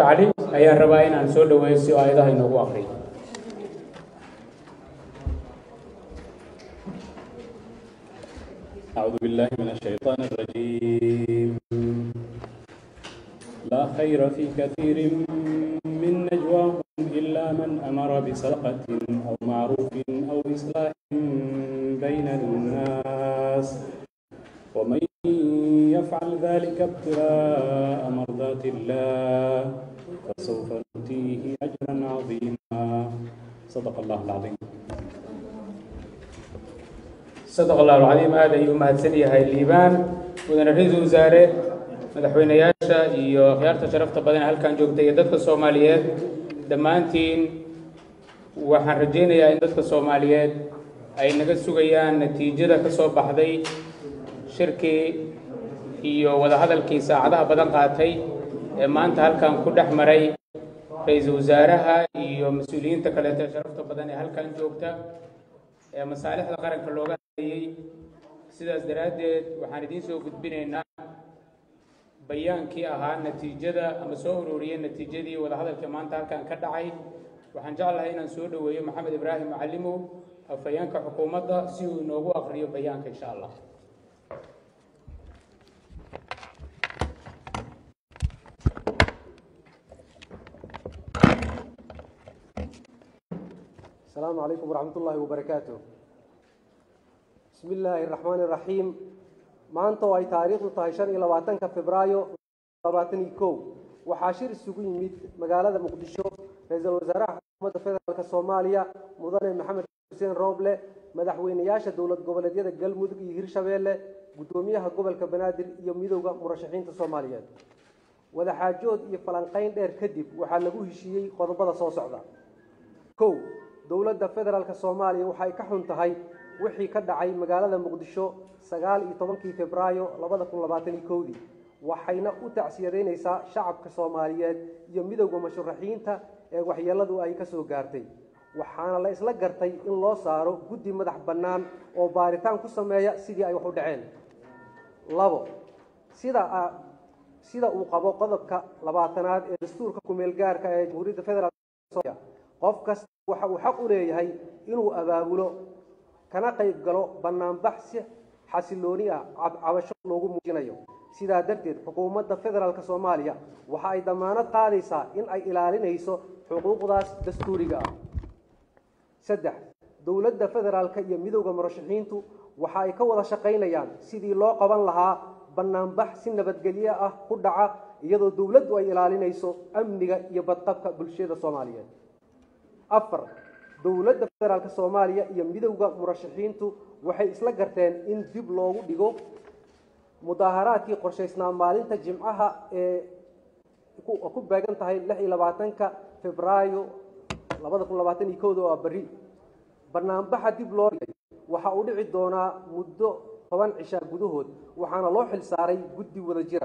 cali ayaan rabaa inaan soo dhaweeyo si aayadaha inoogu aqriyo أعوذ بالله من الشيطان الرجيم لا خير في كثير من نجواهم إلا من أمر بصدقة أو معروف أو إصلاح بين الناس ومن يفعل ذلك ابتغاء مرضات الله فسوف نؤتيه أجرا عظيما صدق الله العظيم sadaq allahu alcadiim aad ayuu mahadsan yahay liibaan mudane ra-iisul wasaare madaxweyneyaasha iyo khiyaarta sharafta badan ee halkan joogta iyo dadka soomaaliyeed dhammaantiin waxaan rajaynayaa in dadka soomaaliyeed ay naga sugayaan natiijada ka soo baxday shirkii iyo wadahadalkii saacadaha badan qaatay ee maanta halkan ku dhex maray ra-iisul wasaaraha iyo mas-uuliyiinta kaleeto ee sharafta badan ee halkan joogta ee masaalixda qaranka looga hadlayey sidaas daraaddeed waxaan idiin soo gudbinaynaa bayaankii ahaa natiijada ama soo ururiyey natiijadii wadahadalkii maanta halkan ka dhacay waxaan jeclahay inaan soo dhoweeyo maxamed ibraahim macalimow afhayeenka xukuumadda si uu inoogu aqriyo bayaanka insha allah السلام عليكم ورحمة الله وبركاته بسم الله الرحمن الرحيم maanta oo ay taariikhdu tahay shan iyo labaatanka febraayo labaatan iyo kow waxaa shir isugu yimid magaalada muqdisho ra-iisul wasaaraha xukuumadda federaalk soomaaliya mudane maxamed xuseen rooble madaxweyneyaasha dowlad goboleedyada galmudug iyo hirshabeelle guddoomiyaha gobolka banaadir iyo midowda murashaxiinta soomaaliyeed wadaxaajood iyo falanqayn dheer kadib waxaa lagu heshiiyey qodobada soo socda kow dowladda federaalk soomaaliya waxay ka xun tahay wixii ka dhacay magaalada muqdisho sagaal iyo tobankii febraayo labada kun labaatan iyo kowdii waxayna u tacsiyadaynaysaa shacabka soomaaliyeed iyo midowda musharaxiinta ee waxyeeladu ay ka soo gaartay waxaana la isla gartay in loo saaro guddi madax bannaan oo baaritaan ku sameeya sidii ay wax u dhaceen labo sida sida uu qabo qodobka labaatanaad ee dastuurka kumeel gaarka ee jamhuuriyadda federaalk somaaliya qof kasta waxa uu xaq u leeyahay inuu abaabulo kana qayb galo bannaanbax si xasilooni ah cabasho loogu muujinayo sidaa darteed xukuumadda federaalk soomaaliya waxa ay damaanad qaadaysaa in ay ilaalinayso xuquuqdaas dastuuriga ah saddex dowladda federaalka iyo midowda murashaxiintu waxa ay ka wada shaqaynayaan sidii loo qaban lahaa bannaanbax si nabadgelyo ah ku dhaca iyadoo dowladdu ay ilaalinayso amniga iyo badqabka bulshada soomaaliyeed afar dowladda federaalk soomaaliya iyo midowda murashaxiintu waxay isla garteen in dib loogu dhigo mudaaharaadkii qorshaysnaa maalinta jimcaha ee ku beegan tahay lix iyo labaatanka febraayo labada kun labaatan iyo kowda oo berri banaanbaxa dib loo dhigay waxa uu dhici doonaa muddo toban cishaa gudahood waxaana loo xil saaray guddi wada jira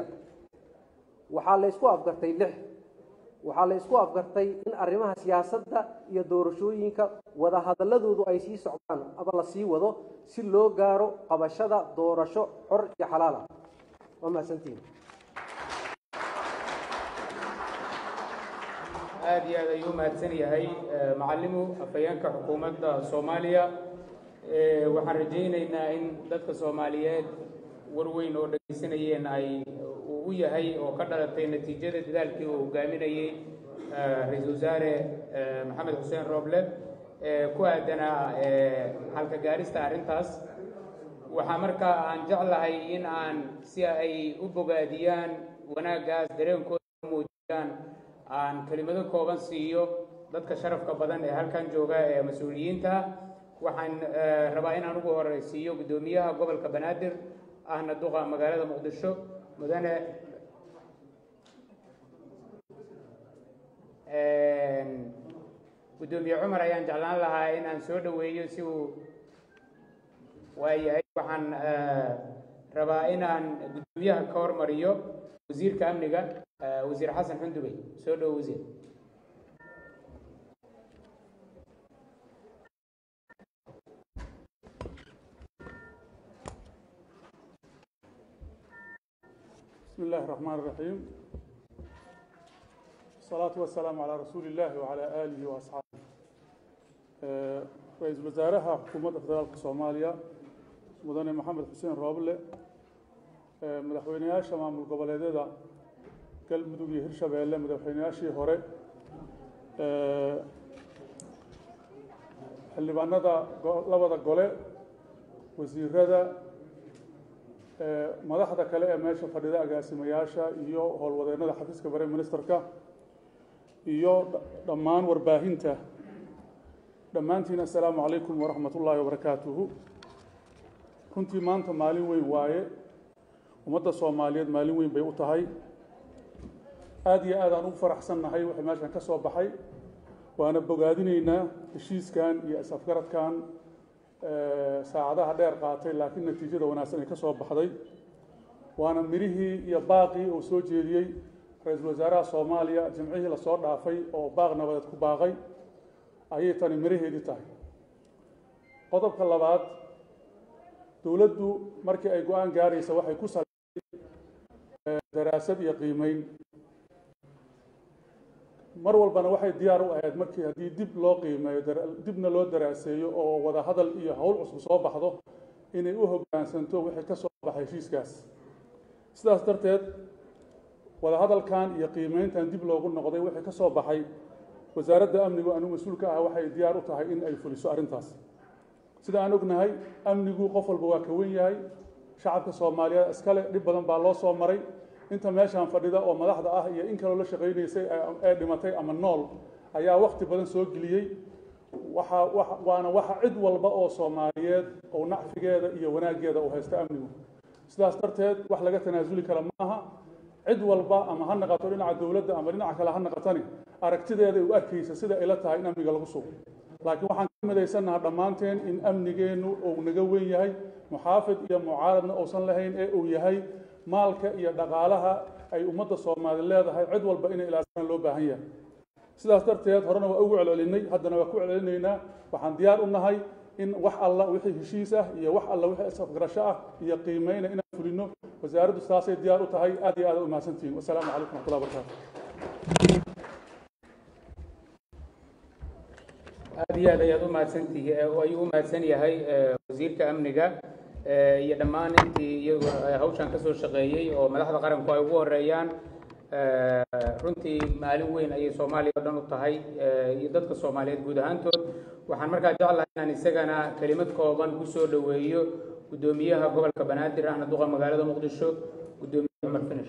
waxaa la isku afgartay lix waxaa la isku afgartay in arrimaha siyaasadda iyo doorashooyinka wadahadaladoodu ay sii socdaan ama la sii wado si loo gaaro qabashada doorasho xor iyo xalaal ah waa mahadsantihin aada iyo aad ayuu mahadsan yahay macalimu afhayeenka xukuumadda soomaaliya waxaan rajaynaynaa in dadka soomaaliyeed war weyn oo dhegaysanayeen ay uu u yahay oo ka dhalatay natiijada dadaalkii uu hogaaminayey ra-iisul wasaare maxamed xuseen rooble ee ku aadanaa halka gaarista arrintaas waxaa markaa aan jeclahay in aan si ay u bogaadiyaan wanaaggaas dareenkooda muujiyaan aan kelimado kooban siiyo dadka sharafka badan ee halkan jooga ee mas-uuliyiinta waxaan rabaa inaan ugu horeysiiyo guddoomiyaha gobolka banaadir ahna duqa magaalada muqdisho mudane guddoomiye cumar ayaan jeclaan lahaa in aan soo dhoweeyo si uu waayahay waxaan rabaa inaan guddoomiyaha ka hormariyo wasiirka amniga wasiir xasan xundubey soo dhowo wasiir بسم الله الرحمن الرحيم الصلاة والسلام على رسول الله وعلى آله وأصحابه رئيس وزارها حكومة فدرالك Soomaaliya mudane maxamed xuseen rooble madaxweynayaasha maamul goboleedyada galmudug iyo hirshabeelle madaxweynayaashii hore xildhibaanada labada gole wasiirada madaxda kale ee meesha fadhida agaasimayaasha iyo howlwadeennada xafiiska bare ministerka iyo dhammaan warbaahinta dhammaantiin assalaamu calaykum waraxmat ullaahi wabarakaatuhu runtii maanta maalin weyn waaye ummadda soomaaliyeed maalin weyn bay u tahay aada iyo aad aan ugu faraxsannahay wixii meeshan ka soo baxay waana bogaadinaynaa heshiiskan iyo is-afgaradkan saacadaha dheer qaatay laakiin natiijada wanaagsan ay ka soo baxday waana mirihii iyo baaqii uu soo jeediyey ra-iisul wasaaraha soomaaliya jimcihii lasoo dhaafay oo baaq nabadeed ku baaqay ayay tani miraheedii tahay qodobka labaad dowladdu markii ay go-aan gaaraysa waxay ku saleysay daraasad iyo qiimeyn mar walbana waxay diyaar u ahayd markii haddii dib loo qiimeeyo dibna loo daraaseeyo oo wada hadal iyo howl cusub soo baxdo inay u hoggaansanto wixii ka soo baxay heshiiskaas sidaas darteed wada hadalkan iyo qiimeyntan dib loogu noqday wixii ka soo baxay wasaaradda amnigu anu mas-uulka ah waxay diyaar u tahay in ay fuliso arrintaas sida aan ognahay amnigu qof walba waa ka wen yahay shacabka soomaaliyeed iskale dhib badan baa loo soo maray inta meeshaan fadhida oo madaxda ah iyo in kaloo la shaqaynaysay ee dhimatay ama nool ayaa wakti badan soo geliyey waxa waana waxa cid walba oo soomaaliyeed oo nacfigeeda iyo wanaaggeeda uu haysta amnigu sidaas darteed wax laga tanaasuli kara maaha cid walba ama ha naqato dhinaca dowladda ama dhinaca kale ha naqatani aragtideeda u arkaysa sida ay la tahay in amniga lagu sugo laakiin waxaan ka midaysannaha dhammaanteen in amnigeennu uu naga weyn yahay muxaafid iyo mucaaradna uusan lahayn ee uu yahay maalka iyo dhaqaalaha ay ummadda soomaali leedahay cid walba inay ilaasaan loo baahan yahay sidaas darteed horena waa ugu celcelinay haddana waa ku celcelinaynaa waxaan diyaar u nahay in wax alla wixii heshiis ah iyo wax alla wixii isafgarasho ah iyo qiimeyna inaan fulino wasaaraddu saasay diyaar u tahay aad iyo aad u mahadsantihiin wasalaamu calaykum raxmatullahi wabarakaatu aada iyo aad ayaad u mahadsantihi ayuu u mahadsan yahay wasiirka amniga iyo dhammaan intii iyagu hawshan ka soo shaqeeyey oo madaxda qaranku ay ugu horeeyaan runtii maalin weyn ayay soomaaliya o dhan u tahay iyo dadka soomaaliyeed guud ahaantood waxaan markaa jeclahay inaan isagana kelimad kooban ku soo dhoweeyo guddoomiyaha gobolka banaadir ahna duqa magaalada muqdisho guddoomiye cumar finish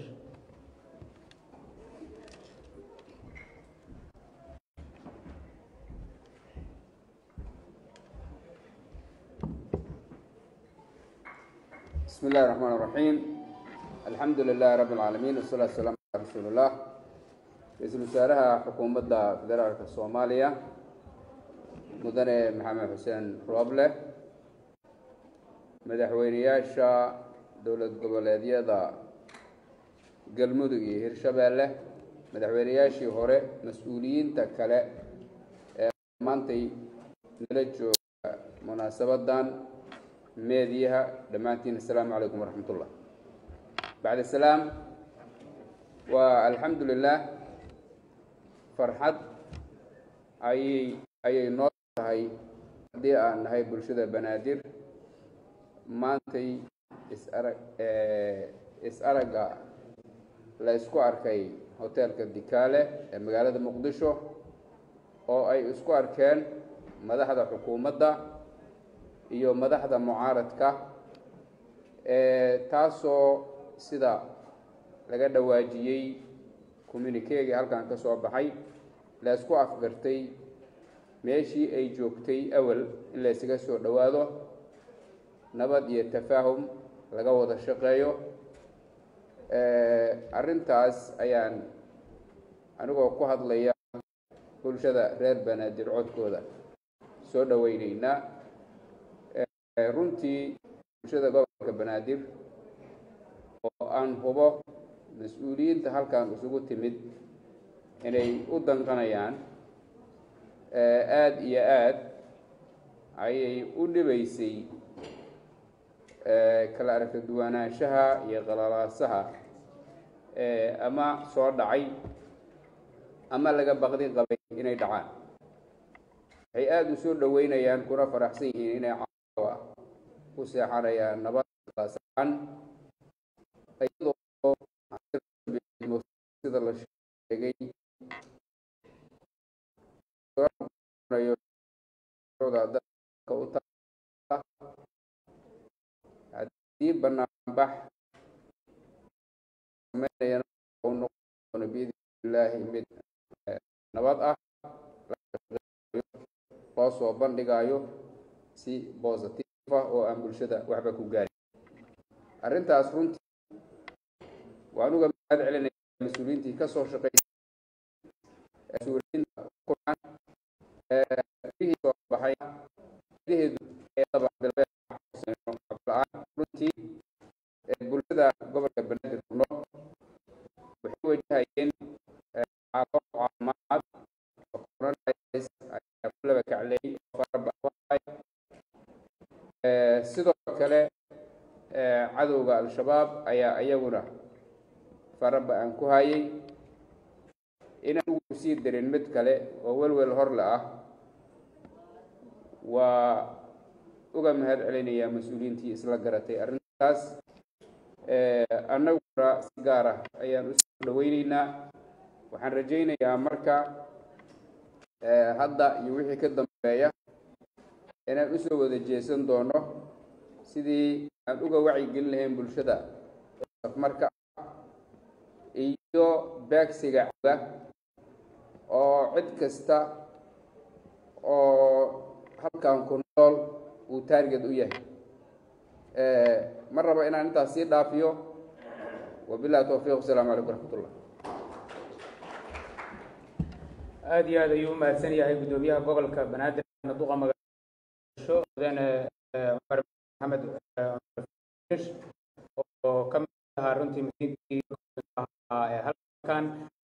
بسم الله الرحمن الرحيم الحمد لله رب العالمين والصلاة والسلام على رسول الله رئيسل wasaaraha xukuumadda federaalka soomaaliya mudane maxamed xuseen rooble madaxweyneyaasha dowlad goboleedyada galmudug iyo hirshabeelle madaxweyneyaashii hore mas-uuliyiinta kale ee maantay nala jooga munaasabadan meediyaha dhammaantiin assalaamu calaykum waraxmat ullah bacd asalaam waa alxamdu lilah farxad ayay ayay noo tahay haddii aan nahay bulshada banaadir maantay is-arag is-aragga la isku arkay hoteelka dikaale ee magaalada muqdisho oo ay isku arkeen madaxda xukuumadda iyo madaxda mucaaradka taasoo sida laga dhawaajiyey communikeegii halkan ka soo baxay la isku afgartay meeshii ay joogtay awal in la ysaga soo dhowaado nabad iyo tafaahum laga wada shaqeeyo arrintaas ayaan anigoo ku hadlaya bulshada reer banaadir codkooda soo dhoweyneynaa runtii bulshada gobolka banaadir oo aan hubo mas-uuliyiinta halkan isugu timid inay u danqanayaan aada iyo aad ayay u dhibaysay kala aragta duwanaanshaha iyo qalalaasaha ama soo dhacay ama laga baqdi qabay inay dhacaan waxay aada u soo dhoweynayaan kuna faraxsan yihiin inay caawa ku seexanayaan nabad qaasacan iyadoo sida la sheegay haddii banaanbax sameynayana u noqon biidni illaahi mid nabad ah loo soo bandhigayo si bositive ah oo aan bulshada waxba ku gaarin arrintaas runtii waan uga mahad celinaya mas-uuliyiintii ka soo shaqeysay mas-uuliyiinta kulan ee soo baxay gudaheedu ee dabaxbilbeed la-aan runtii bulshada gobolka banaadir ku nool waxay wajahayeen xaalado caafimaad oo coronavirus ayaa ku laba kacleeyay oo farabaxay sidoo kale cadowga al-shabaab ayaa iyaguna faraba-an ku hayay inaan ugu sii darin mid kale oo welwel horle ah waa uga mahad celinayaa mas-uuliyiintii isla garatay arrintaas annaguna si gaar ah ayaan usoo dhaweyneynaa waxaan rajaynayaa marka hadda iyo wixii ka dambeeya inaan usoo wada jeesan doono sidii aan uga wacyigelin lahayn bulshada marka iyo beegsiga caga oo cid kasta oo halkan ku nool uu taarget u yahay ma rabo inaan intaas sii dhaafiyo wabillahi towfiiq wasalaamu calaykum raxmatullah aada iyo aad ayuu u mahadsan yahay guddoomiyaha gobolka banaadir duqa magaasho mudane cumar maxamed cumar oo ka mid ahaa runtii masiinkii ahaa ee halkan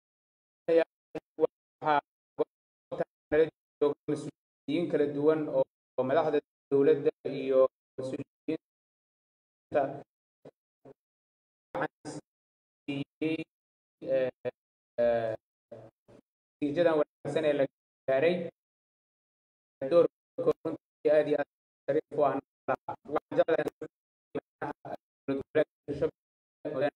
mas-uuliyiin kala duwan oo madaxda dowladda iyo mas-uuliyiinta siiyey natiijadan wanaagsan ee la gaaray doorkoo runtii aad iyo aad shariif u ah waxaan jeclahay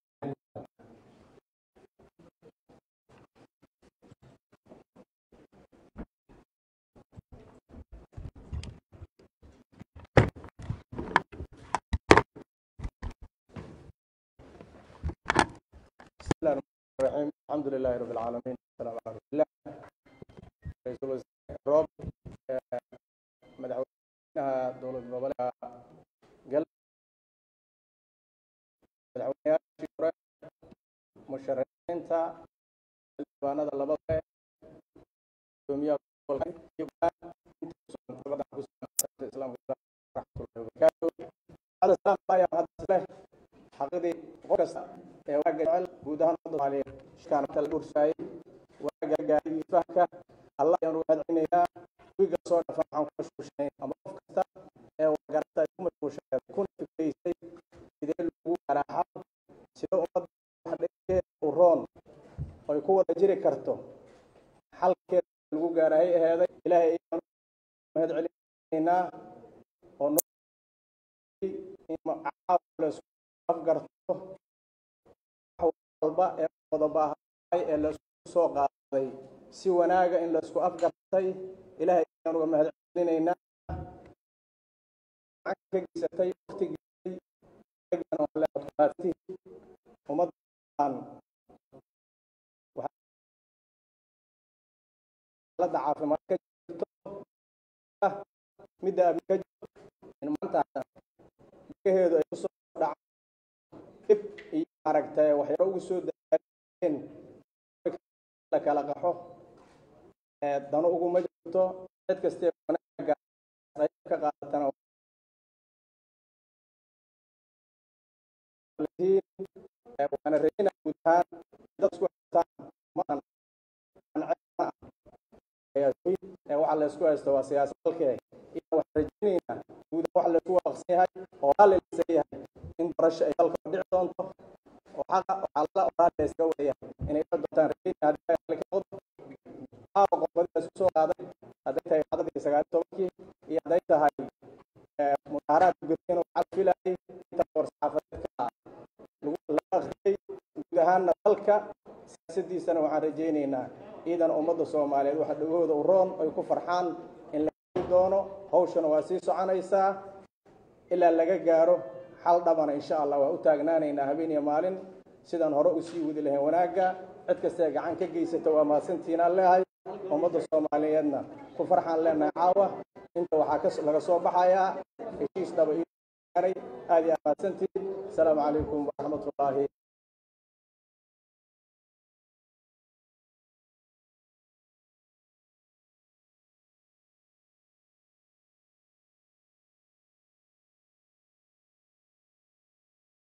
الرحيم الحمد لله رب العالمين والسلام على رسول الله رئيس الوزراء روب مدحوينها دولة gobolka gal madaxweynayaashii hore musharaxiinta xildhibaanada labada gudoomiyaha gobolka xaqidii qof kasta ee waaga jecel guud ahaan ummadda soomaaliyeed shirkaan kala dhursaayay waaga gaaray iyo fahamka allah ayaan uga mahadcelinaynaa wiiga soo dhafa waxaan ku mashquulshanay ama qof kasta ee wargarata ay ku mashquulshaneed kuna fikreysay sidee lagu garaaxo sida ummadda wax dhegeed u roon oy ku wada jiri karto xalkeeda lagu gaarahay aheeday ilaahay ayaan mahad celinaynaa oo laisku afgarto walba ee wadabahay ee laisku soo qaaday si wanaaga in laisku afgartay ilaahay ayaan uga mahad celinaynaa ka geysatay waqtigeedii ummaddan xaaladda caafimaad ka jirto midda abi ka jirto in maanta degaheedu ay kusoo dhacaan dib iyo aragtay waxyaalo ugu soo daayeen la kala qaxo dano uguma jirto cid kastee wanaaga qayb ka qaadatana waana rajayna guud ahaan dad isku haystaan maan waxa la isku haysto waa siyaasad dalkee iyo waxaan rajaynaynaa guud ahaan waxa la isku waafaqsan yahay oo raallilaysan yahay in doorasho ay dalka dhici doonto oo xaqa waxaa la raallilaysaga wadayahay inay ka doontaan rajayna haddii laysku soo qaaday hadday tahay cadadii sagaal tobankii iyo hadday tahay mudaaharaad gurteen waxaa la filayay inta war-saxaafadeedka lagu la akhriyey guud ahaanna dalka siyaasadiisana waxaan rajaynaynaa ciidan ummadda soomaaliyeed waxa dhagahooda u roon ay ku farxaan in la heli doono hawshana waa sii soconaysaa ilaa laga gaaro xal dhabana insha allah waa u taagnaanaynaa habeen iyo maalin sidaan hore u sii wadi lahayn wanaagga cid kastee gacan ka geysata waa mahadsantiinaan leehay ummadda soomaaliyeedna ku farxaan leenahay caawa inta waxaa laga soo baxayaa heshiis dhaba ii gaaray aad iyo aad mahadsantiin asalaamu calaykum waraxmatullaahi